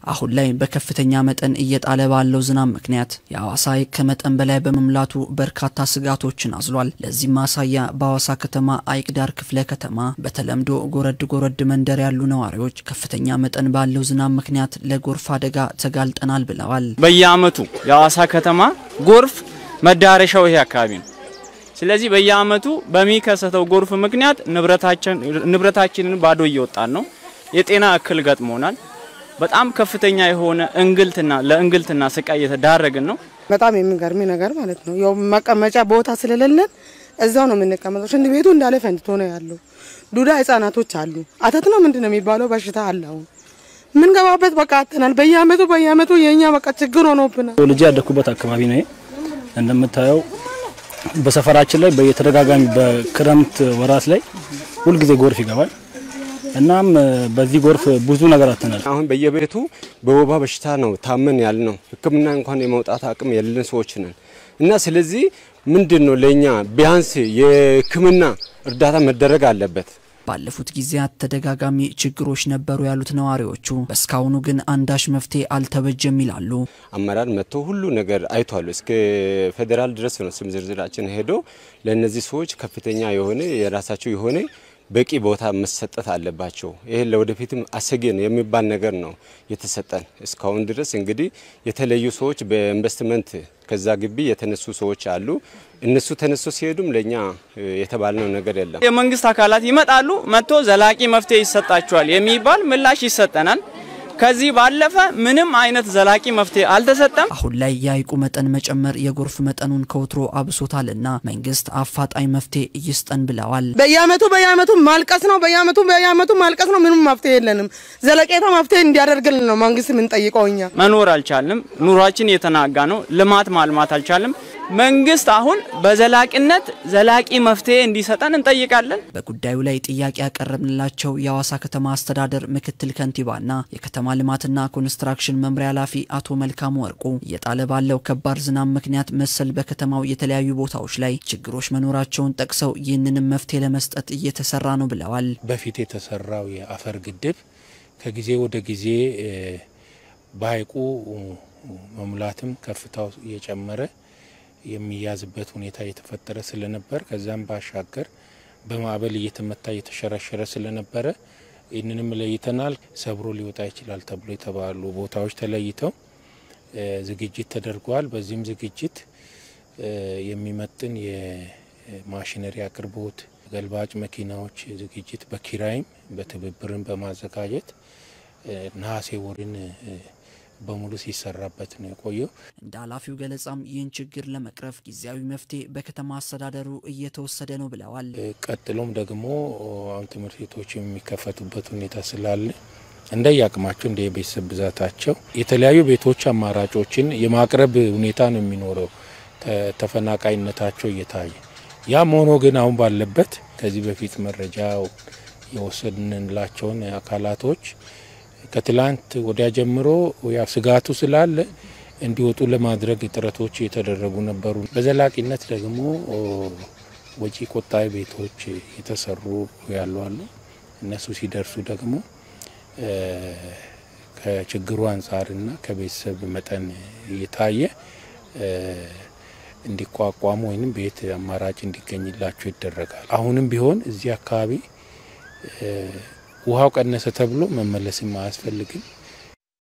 አሁን ላይ በከፍተኛ መጠን እየጣለ ባለው ዝናብ ምክንያት የአዋሳ ሐይቅ ከመጠን በላይ በመሙላቱ በርካታ ስጋቶችን አዝሏል። ለዚህም ማሳያ በአዋሳ ከተማ ሐይቅ ዳር ክፍለ ከተማ በተለምዶ ጎረድ ጎረድ መንደር ያሉ ነዋሪዎች ከፍተኛ መጠን ባለው ዝናብ ምክንያት ለጎርፍ አደጋ ተጋልጠናል ብለዋል። በየዓመቱ የአዋሳ ከተማ ጎርፍ መዳረሻው ይሄ አካባቢ ነው። ስለዚህ በየዓመቱ በሚከሰተው ጎርፍ ምክንያት ንብረታችንን ባዶ እየወጣን ነው። የጤና እክል ገጥሞናል። በጣም ከፍተኛ የሆነ እንግልትና ለእንግልትና ስቃይ እየተዳረግን ነው። በጣም የሚገርም ነገር ማለት ነው። ያው መቀመጫ ቦታ ስለሌለን እዛው ነው የምንቀመጠው። ሽንት ቤቱ እንዳለ ፈንድቶ ነው ያለው። ዱዳ ህጻናቶች አሉ። አተት ነው ምንድን ነው የሚባለው በሽታ አለ። አሁን የምንገባበት በቃ አተናል። በየአመቱ በየአመቱ የእኛ በቃ ችግር ሆኖብናል። ልጅ ያደኩበት አካባቢ ነው። እንደምታየው በሰፈራችን ላይ በየተደጋጋሚ በክረምት ወራት ላይ ሁልጊዜ ጎርፍ ይገባል። እናም በዚህ ጎርፍ ብዙ ነገር አተናል። አሁን በየቤቱ በወባ በሽታ ነው ታመን ያል ነው። ሕክምና እንኳን የመውጣት አቅም የሌለን ሰዎች ነን እና ስለዚህ ምንድን ነው ለእኛ ቢያንስ የሕክምና እርዳታ መደረግ አለበት። ባለፉት ጊዜያት ተደጋጋሚ ችግሮች ነበሩ ያሉት ነዋሪዎቹ በእስካሁኑ ግን አንዳች መፍትሄ አልተበጀም ይላሉ። አመራር መጥቶ ሁሉ ነገር አይቷሉ። እስከ ፌዴራል ድረስ ነው ስም ዝርዝራችን ሄዶ ለእነዚህ ሰዎች ከፍተኛ የሆነ የራሳቸው የሆነ በቂ ቦታ መሰጠት አለባቸው። ይሄ ለወደፊትም አሰጌ ነው የሚባል ነገር ነው የተሰጠን። እስካሁን ድረስ እንግዲህ የተለዩ ሰዎች በኢንቨስትመንት ከዛ ግቢ የተነሱ ሰዎች አሉ። እነሱ ተነሱ ሲሄዱም ለኛ የተባልነው ነገር የለም። የመንግስት አካላት ይመጣሉ፣ መጥቶ ዘላቂ መፍትሄ ይሰጣቸዋል የሚባል ምላሽ ይሰጠናል። ከዚህ ባለፈ ምንም አይነት ዘላቂ መፍትሄ አልተሰጠም። አሁን ላይ የሐይቁ መጠን መጨመር የጎርፍ መጠኑን ከወትሮ አብሶታልና መንግስት አፋጣኝ መፍትሄ ይስጠን ብለዋል። በየአመቱ በየአመቱ ማልቀስ ነው። በየአመቱ በየአመቱ ማልቀስ ነው። ምንም መፍትሄ የለንም። ዘለቄታ መፍትሄ እንዲያደርግልን ነው መንግስት የምንጠይቀው እኛ። መኖር አልቻልንም። ኑሯችን የተናጋ ነው። ልማት ማልማት አልቻልም። መንግስት አሁን በዘላቂነት ዘላቂ መፍትሄ እንዲሰጠን እንጠይቃለን። በጉዳዩ ላይ ጥያቄ ያቀረብንላቸው የአዋሳ ከተማ አስተዳደር ምክትል ከንቲባና የከተማ ልማትና ኮንስትራክሽን መምሪያ ኃላፊ አቶ መልካሙ ወርቁ እየጣለ ባለው ከባድ ዝናብ ምክንያት መሰል በከተማው የተለያዩ ቦታዎች ላይ ችግሮች መኖራቸውን ጠቅሰው ይህንንም መፍትሄ ለመስጠት እየተሰራ ነው ብለዋል። በፊት የተሰራው የአፈር ግድብ ከጊዜ ወደ ጊዜ በሐይቁ መሙላትም ከፍታው እየጨመረ የሚያዝበት ሁኔታ እየተፈጠረ ስለነበር ከዛም ባሻገር በማዕበል እየተመታ እየተሸረሸረ ስለነበረ ይህንንም ለይተናል። ሰብሮ ሊወጣ ይችላል ተብሎ የተባሉ ቦታዎች ተለይተው ዝግጅት ተደርጓል። በዚህም ዝግጅት የሚመጥን የማሽነሪ አቅርቦት፣ ገልባጭ መኪናዎች ዝግጅት በኪራይም በትብብርን በማዘጋጀት ነሐሴ ወርን በሙሉ ሲሰራበት ነው የቆየው። እንደ ኃላፊው ገለጻም ይህን ችግር ለመቅረፍ ጊዜያዊ መፍትሄ በከተማ አስተዳደሩ እየተወሰደ ነው ብለዋል። ቀጥሎም ደግሞ አሁን ትምህርት ቤቶች የሚከፈቱበት ሁኔታ ስላለ እንደየአቅማቸው እንደ የቤተሰብ ብዛታቸው የተለያዩ ቤቶች አማራጮችን የማቅረብ ሁኔታ ነው የሚኖረው ተፈናቃይነታቸው እየታየ ያም ሆኖ ግን አሁን ባለበት ከዚህ በፊት መረጃ የወሰድንላቸውን አካላቶች ከትላንት ወዲያ ጀምሮ ያው ስጋቱ ስላለ እንዲወጡ ለማድረግ ጥረቶች የተደረጉ ነበሩ። በዘላቂነት ደግሞ ወጪ ቆጣቢ ቤቶች የተሰሩ ያሉ አሉ። እነሱ ሲደርሱ ደግሞ ከችግሩ አንጻርና ከቤተሰብ መጠን እየታየ እንዲቋቋሙ ወይም ቤት አማራጭ እንዲገኝላቸው ይደረጋል። አሁንም ቢሆን እዚህ አካባቢ ውሃው ቀነሰ ተብሎ መመለስም አያስፈልግም።